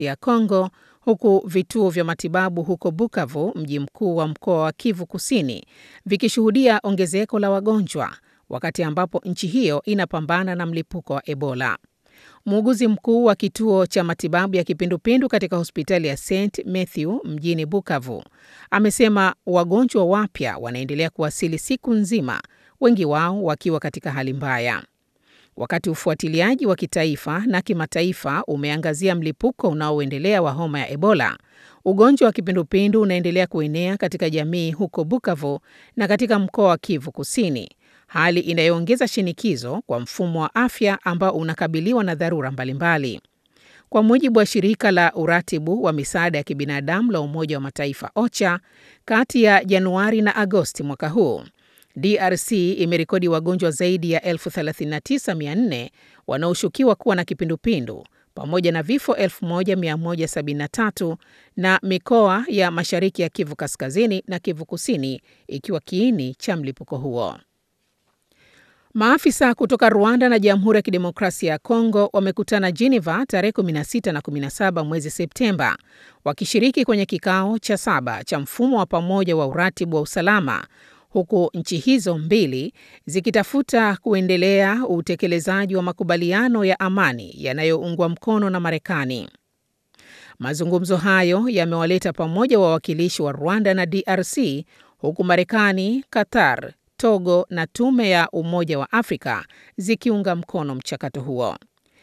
ya Kongo, huku vituo vya matibabu huko Bukavu, mji mkuu wa mkoa wa Kivu Kusini, vikishuhudia ongezeko la wagonjwa, wakati ambapo nchi hiyo inapambana na mlipuko wa Ebola. Muuguzi mkuu wa kituo cha matibabu ya kipindupindu katika hospitali ya St Matthew mjini Bukavu amesema wagonjwa wapya wanaendelea kuwasili siku nzima, wengi wao wakiwa katika hali mbaya. Wakati ufuatiliaji wa kitaifa na kimataifa umeangazia mlipuko unaoendelea wa homa ya Ebola, ugonjwa wa kipindupindu unaendelea kuenea katika jamii huko Bukavu na katika mkoa wa Kivu Kusini, hali inayoongeza shinikizo kwa mfumo wa afya ambao unakabiliwa na dharura mbalimbali. Kwa mujibu wa shirika la uratibu wa misaada ya kibinadamu la Umoja wa Mataifa OCHA, kati ya Januari na Agosti mwaka huu DRC imerekodi wagonjwa zaidi ya 39400 wanaoshukiwa kuwa na kipindupindu pamoja na vifo 1173 na mikoa ya mashariki ya Kivu Kaskazini na Kivu Kusini ikiwa kiini cha mlipuko huo. Maafisa kutoka Rwanda na Jamhuri ya Kidemokrasia ya Kongo wamekutana Geneva tarehe 16 na 17 mwezi Septemba, wakishiriki kwenye kikao cha saba cha mfumo wa pamoja wa uratibu wa usalama huku nchi hizo mbili zikitafuta kuendelea utekelezaji wa makubaliano ya amani yanayoungwa mkono na Marekani. Mazungumzo hayo yamewaleta pamoja wawakilishi wa Rwanda na DRC huku Marekani, Qatar, Togo na Tume ya Umoja wa Afrika zikiunga mkono mchakato huo.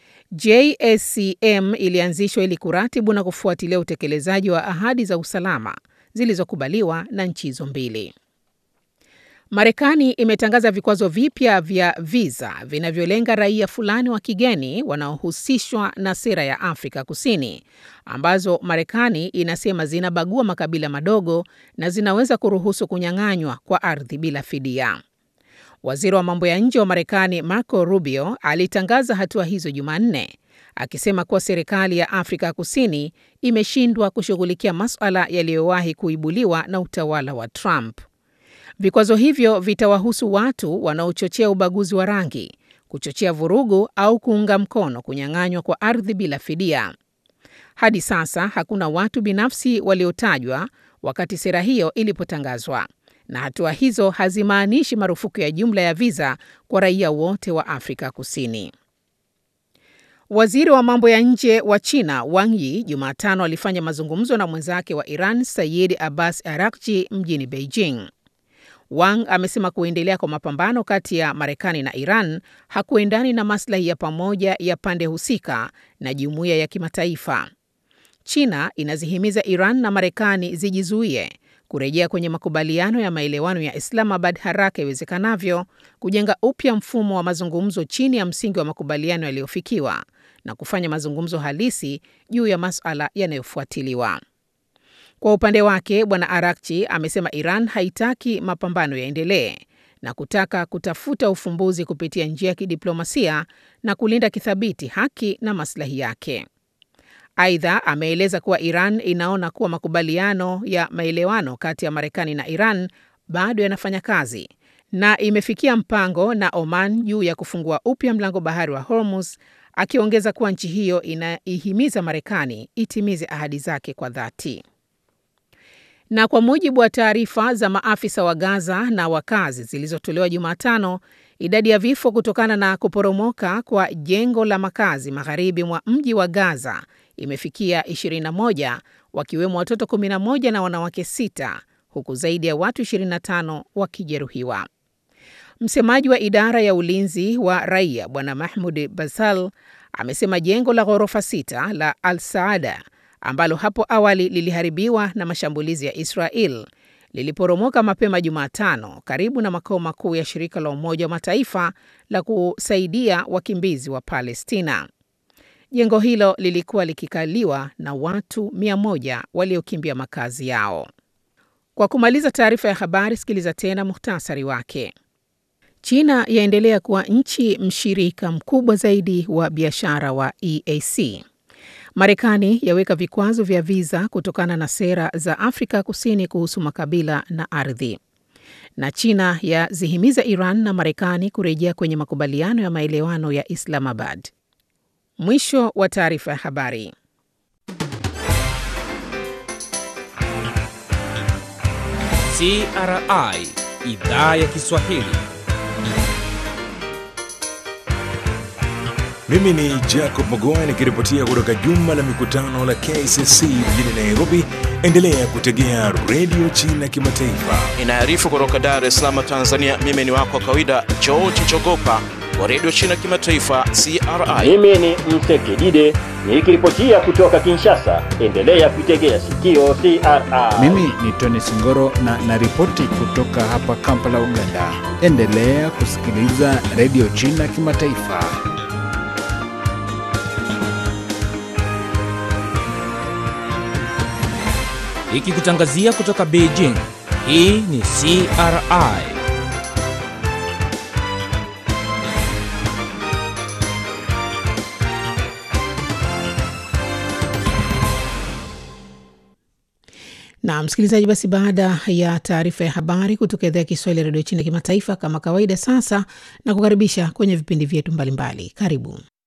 JSCM ilianzishwa ili kuratibu na kufuatilia utekelezaji wa ahadi za usalama zilizokubaliwa na nchi hizo mbili. Marekani imetangaza vikwazo vipya vya viza vinavyolenga raia fulani wa kigeni wanaohusishwa na sera ya Afrika Kusini, ambazo Marekani inasema zinabagua makabila madogo na zinaweza kuruhusu kunyang'anywa kwa ardhi bila fidia. Waziri wa mambo ya nje wa Marekani Marco Rubio alitangaza hatua hizo Jumanne, akisema kuwa serikali ya Afrika Kusini imeshindwa kushughulikia masuala yaliyowahi kuibuliwa na utawala wa Trump. Vikwazo hivyo vitawahusu watu wanaochochea ubaguzi wa rangi, kuchochea vurugu au kuunga mkono kunyang'anywa kwa ardhi bila fidia. Hadi sasa hakuna watu binafsi waliotajwa wakati sera hiyo ilipotangazwa, na hatua hizo hazimaanishi marufuku ya jumla ya viza kwa raia wote wa Afrika Kusini. Waziri wa mambo ya nje wa China Wang Yi Jumatano alifanya mazungumzo na mwenzake wa Iran Sayid Abbas Araghchi mjini Beijing. Wang amesema kuendelea kwa mapambano kati ya Marekani na Iran hakuendani na maslahi ya pamoja ya pande husika na jumuiya ya kimataifa. China inazihimiza Iran na Marekani zijizuie kurejea kwenye makubaliano ya maelewano ya Islamabad haraka iwezekanavyo, kujenga upya mfumo wa mazungumzo chini ya msingi wa makubaliano yaliyofikiwa na kufanya mazungumzo halisi juu ya masuala yanayofuatiliwa. Kwa upande wake, Bwana Arakchi amesema Iran haitaki mapambano yaendelee na kutaka kutafuta ufumbuzi kupitia njia ya kidiplomasia na kulinda kithabiti haki na maslahi yake. Aidha, ameeleza kuwa Iran inaona kuwa makubaliano ya maelewano kati ya Marekani na Iran bado yanafanya kazi na imefikia mpango na Oman juu ya kufungua upya mlango bahari wa Hormuz, akiongeza kuwa nchi hiyo inaihimiza Marekani itimize ahadi zake kwa dhati. Na kwa mujibu wa taarifa za maafisa wa Gaza na wakazi zilizotolewa Jumatano, idadi ya vifo kutokana na kuporomoka kwa jengo la makazi magharibi mwa mji wa Gaza imefikia 21 wakiwemo watoto 11 na wanawake sita huku zaidi ya watu 25 wakijeruhiwa. Msemaji wa idara ya ulinzi wa raia Bwana Mahmud Basal amesema jengo la ghorofa sita la Al Saada ambalo hapo awali liliharibiwa na mashambulizi ya Israel liliporomoka mapema Jumatano karibu na makao makuu ya shirika la Umoja wa Mataifa la kusaidia wakimbizi wa Palestina. Jengo hilo lilikuwa likikaliwa na watu mia moja waliokimbia makazi yao. Kwa kumaliza taarifa ya habari, sikiliza tena muhtasari wake. China yaendelea kuwa nchi mshirika mkubwa zaidi wa biashara wa EAC. Marekani yaweka vikwazo vya viza kutokana na sera za Afrika Kusini kuhusu makabila na ardhi. Na China yazihimiza Iran na Marekani kurejea kwenye makubaliano ya maelewano ya Islamabad. Mwisho wa taarifa ya habari. CRI idhaa ya Kiswahili. Mimi ni Jacob Mogoa nikiripotia kutoka jumba la mikutano la KCC mjini Nairobi. Endelea kutegea redio China Kimataifa. Inaarifu kutoka Dar es Salaam, Tanzania. Mimi ni wako wa kawaida George Chogopa wa redio China Kimataifa CRI. Mimi ni Msekidide nikiripotia kutoka Kinshasa. Endelea kuitegea sikio CRI. Mimi ni Tony Singoro na naripoti kutoka hapa Kampala, Uganda. Endelea kusikiliza redio China Kimataifa. Ikikutangazia kutoka Beijing. Hii ni CRI. Na msikilizaji, basi baada ya taarifa ya habari kutoka idhaa ya Kiswahili ya redio China kimataifa, kama kawaida, sasa na kukaribisha kwenye vipindi vyetu mbalimbali. Karibu.